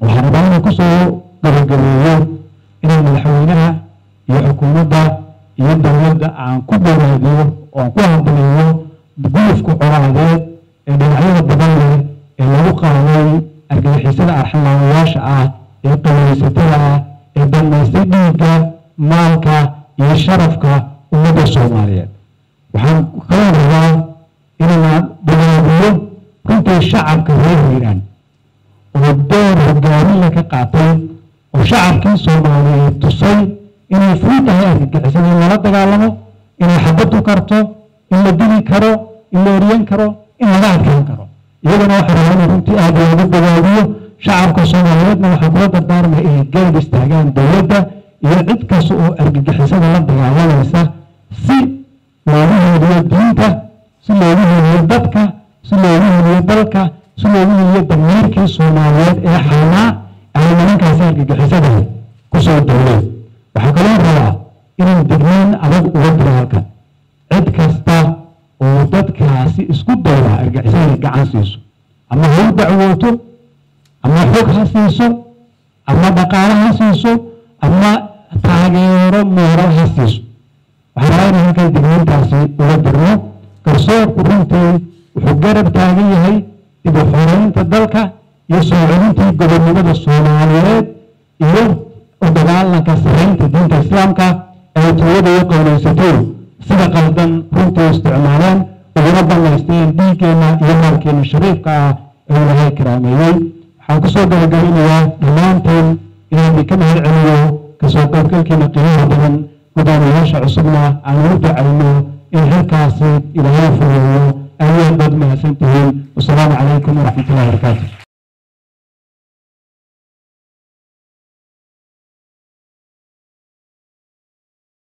waxaan rabaa inaan kusoo gabagabeeyo inaan madaxweynaha iyo xukuumadda iyo dowladda aan ku boraadiyo oo aan ku hambalyeeyo gulufka colaadeed ee dhinacyada badan leh ee lagu qaaday argagixisada arxamaawayaasha ah ee qabaysatada ah ee dhammaystay dhiigga maalka iyo sharafka ummadda soomaaliyeed waxaan kaloo rabaa inaan bilaabiyo runtii shacabka reer hiiraan oo door hogaaminla ka qaatay oo shacabkii soomaaliyeed tusay inay fuu tahay argagixisada in lala dagaalamo inay xabaddu karto in la dili karo in la eryan karo in laga adkaan karo iyagana waxaa rabaa in runtii aad loogu dagaabiyo shacabka soomaaliyeedna waxaa kula dardaarmaya inay garab istaagaan dowladda iyo cid kasta oo argagixisada la dagaalamaysa si loogu heliyo diinta si loogu heliyo dadka si loogu heliyo dalka si loogu heliyo damiirkii soomaaliyeed ee xaanaa ay nimankaasi argagixisada kusoo dowleen waxaa kaloo rabaa inaan digniin adag uga diro halkan cid kasta oo dadkaasi isku dayda argagixisada gacan siiso ama ha u dacwooto ama xog ha siiso ama dhaqaale ha siiso ama taageero mooro ha siiso waxaa rabaa inaan halkan digniintaasi uga dirno garsoorku runtii wuxuu garab taagan yahay dib u xoreynta dalka iyo soo celintii gobonnimada soomaaliyeed iyo u dagaalanka saraynta diinta islaamka ay tiyada iyo qowlaysateen sida qaldan runtii isticmaaleen uguna banaysteen dhiiggeenna iyo maalkeenna shariifka ah ee ilaahay karaameeyey waxaan kusoo gabagabinayaa dhammaanteen inaan idinka mahad celiyo kasoo qaybgalkiina qiimaha badan guddoomiyayaasha cusubna aan ugu ducayno in halkaasi ilaahay fureeyo ayaad baad mahadsan tihiin wasalaamu calaykum waraxmatullahi wabarakaatu